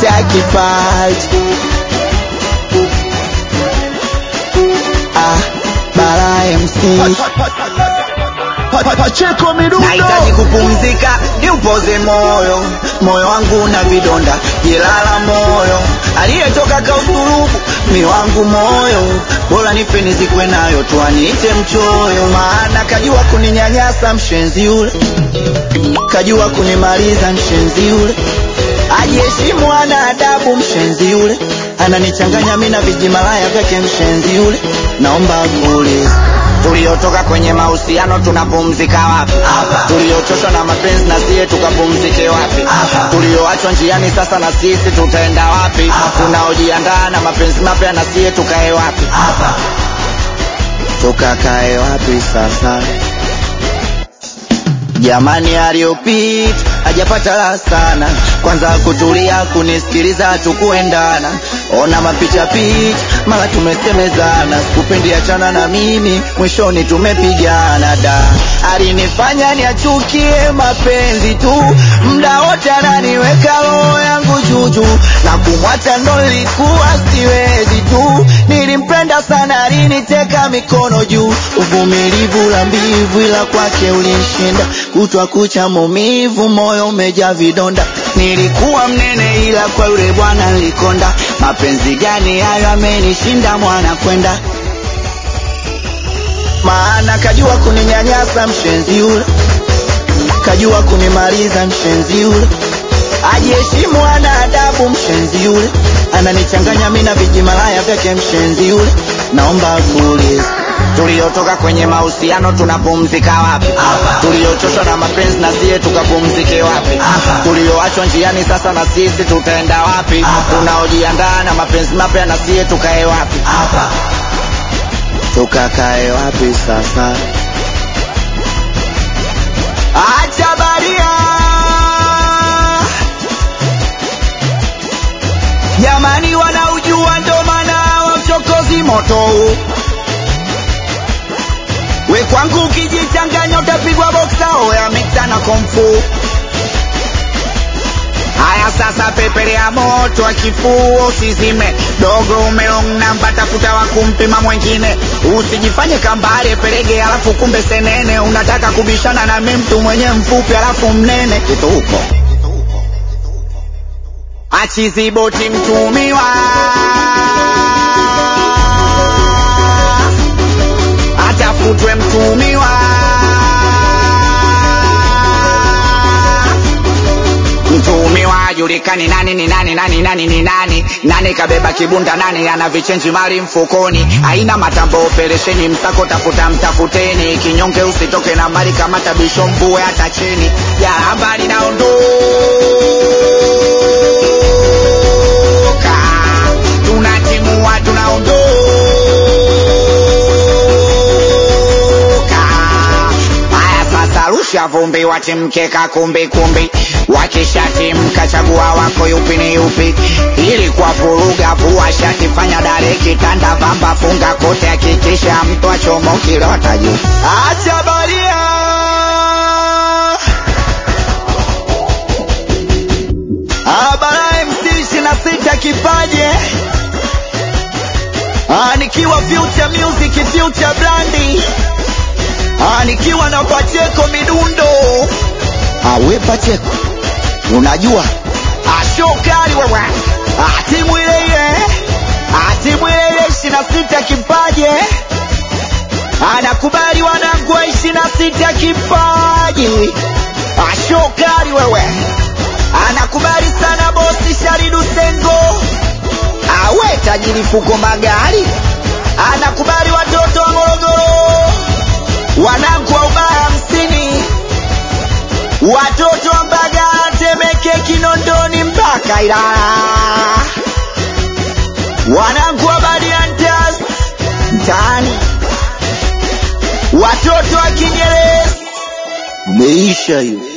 sita kipaji ah, Bara MC Pacheko midundo nahitaji kupumzika niupoze moyo moyo wangu na vidonda jilala moyo aliyetoka kausurubu mi wangu moyo bora nife nizikwe nayo tuaniite mchoyo maana kajua kuninyanyasa mshenzi yule kajua kunimaliza mshenzi yule ajiheshimu ana adabu mshenzi yule ananichanganya mi na vijimalaya vyake mshenzi yule naomba kuuliza tuliotoka kwenye mahusiano tunapumzika wapi tuliochoshwa na mapenzi na siye tukapumzike wapi tulioachwa njiani sasa na sisi tutaenda wapi tunaojiandaa na mapenzi mapya na siye tukae wapi tukakae wapi sasa jamani aliyopita hajapata raha sana kwanza kutulia kunisikiliza tukuendana ona mapicha picha mara tumesemezana sikupendi achana na mimi mwishoni tumepigana da alinifanya niachukie mapenzi tu mda wote ananiweka roho yangu juju na kumwacha ndo nilikuwa siwezi tu nilimpenda sana aliniteka mikono juu uvumilivu la mbivu ila kwake ulinshinda kutwa kucha maumivu moyo umejaa vidonda nilikuwa mnene ila kwa yule bwana nilikonda mapenzi gani hayo amenishinda mwana kwenda maana kajua kuninyanyasa mshenzi yule kajua kunimaliza mshenzi yule ajiheshimu ana adabu mshenzi yule ananichanganya mi na vijimalaya vyake mshenzi yule naomba kuuliza tuliotoka kwenye mahusiano tunapumzika wapi tuliochoshwa na mapenzi na siye tukapumzike wapi tulioachwa njiani sasa na sisi tutaenda wapi tunaojiandaa na mapenzi mapya na siye tukae wapi tukakae wapi sasa acha baria jamani wanaujua ndo maana wamchokozi moto huu we kwangu ukijichanganya utapigwa boksa oya miksa na komfu haya sasa pepelea moto wa kifuo usizime dogo umelong namba tafuta wa kumpima mwengine usijifanye kambale pelege alafu kumbe senene unataka kubishana na mi mtu mwenye mfupi alafu mnene kituko achiziboti mtumiwa atafutwe mtumiwa mtumiwa julikani nani ni nani nani nani ni nani nani kabeba kibunda nani ana vichenji mali mfukoni aina matambo operesheni msako tafuta mtafuteni kinyonge usitoke na mali kama tabisho mbue hata chini jaramba linaondoka tunatimua tunaondoka haya sasa rusha vumbi watimkeka kumbi kumbi wakishatimka chagua wako yupi ni yupi ili kwa vuruga vua shati fanya dare kitanda vamba funga kote hakikisha mtu achomo kilota juu acha baria Abara MC ishirini na sita kipaje Ah, nikiwa future music future brandi Ah, nikiwa na Pacheko midundo Ah, we Pacheko unajua ashokali wewe Ah, timu ile ile Ah, timu ile ile ishirini na sita kipaje anakubali wanangu wa ishirini na sita kipaji ashokali wewe anakubali sana bosi Sharidu Sengo awe tajiri fuko magari anakubali watoto wa Morogoro wanangu wa ubaya hamsini watoto wa Mbagala Temeke Kinondoni mpaka Ilala wanangu wa Badiantas mtaani watoto wa Kinyerezi umeisha hiyo